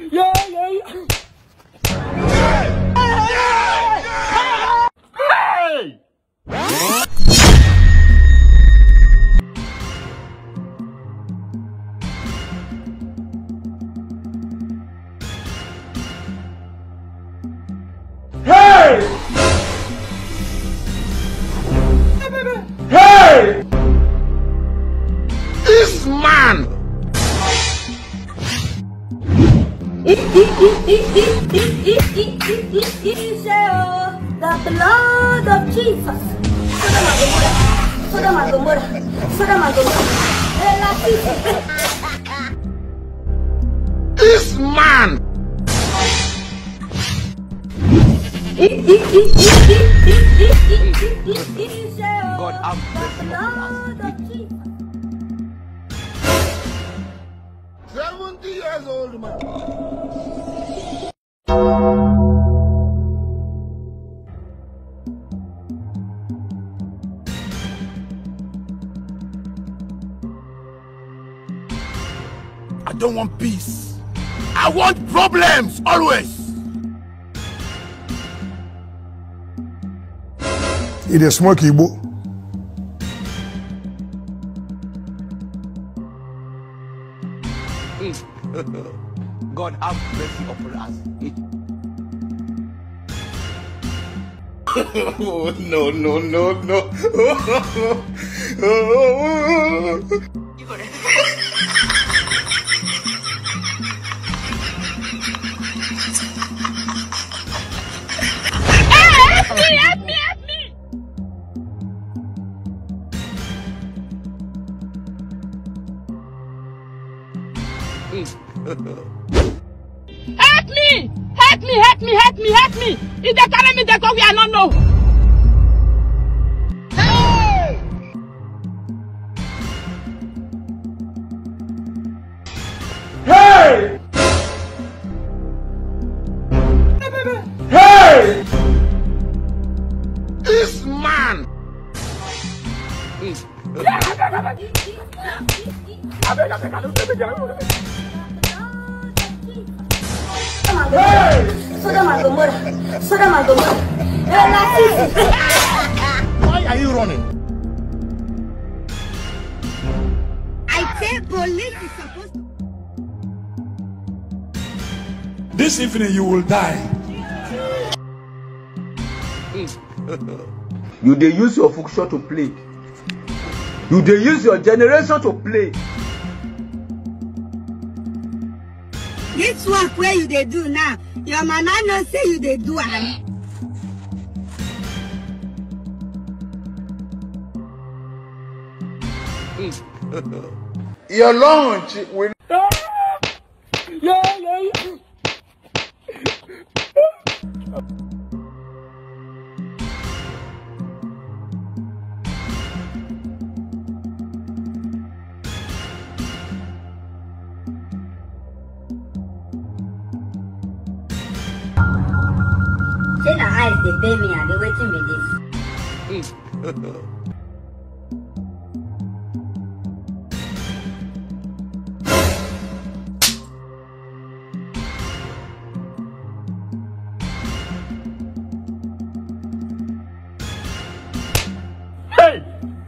Yeah, yeah, yeah. This man! The blood of Jesus. Sodom and Gomorrah. Sodom and Gomorrah. Relative. This man! God have mercy upon us. 70 years old man. I don't want peace. I want problems always. e dey smoke igbo God have mercy upon us. Oh, no, no, no, no. Help me! Help me! Help me! Help me! Help me! If they carry me, they go where I don't know. This man! Sodom and Gomorrah. Sodom and Gomorrah. Relative. Why are you running? I say police is supposed to. this evening you will die You dey use your function to play. You dey use your generation to play. This work where you dey do now, your mama know say you dey do am. Your lunch will Yeah, yeah, yeah. Say na eyes dey pay me and dey waiting me this. Hey!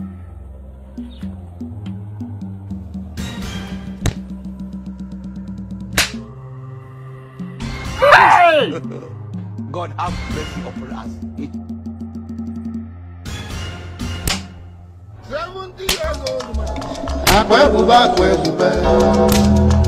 Hey! God have mercy upon us. 70 years old man. akwa ebube akwa ebube